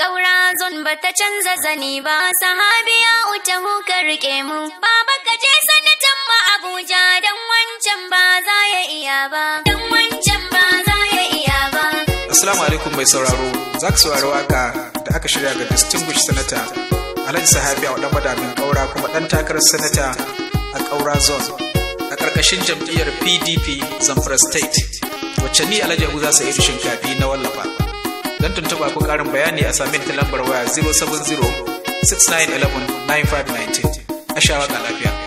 Ƙaura zon ba ta canza zani ba, sahabiya uta ka rike mu. Baba ka je sanatan ma Abuja don wancan ba za ya iya ba. Don wancan ba za ya iya ba. Assalamu alaikum mai sauraro, za ka saurari waka da aka shirya ga Distinguished Senator Alhaji Sahabi a wadan madamin ƙaura kuma ɗan takarar Senator a ƙaura zone a ƙarƙashin jam'iyyar PDP Zamfara State, wacce ni Alhaji Abu za su yi shinkafi na wallafa. Don tuntuɓa ko ƙarin bayani a sami ta lambar waya 070 6911 9519 a sha waka lafiya.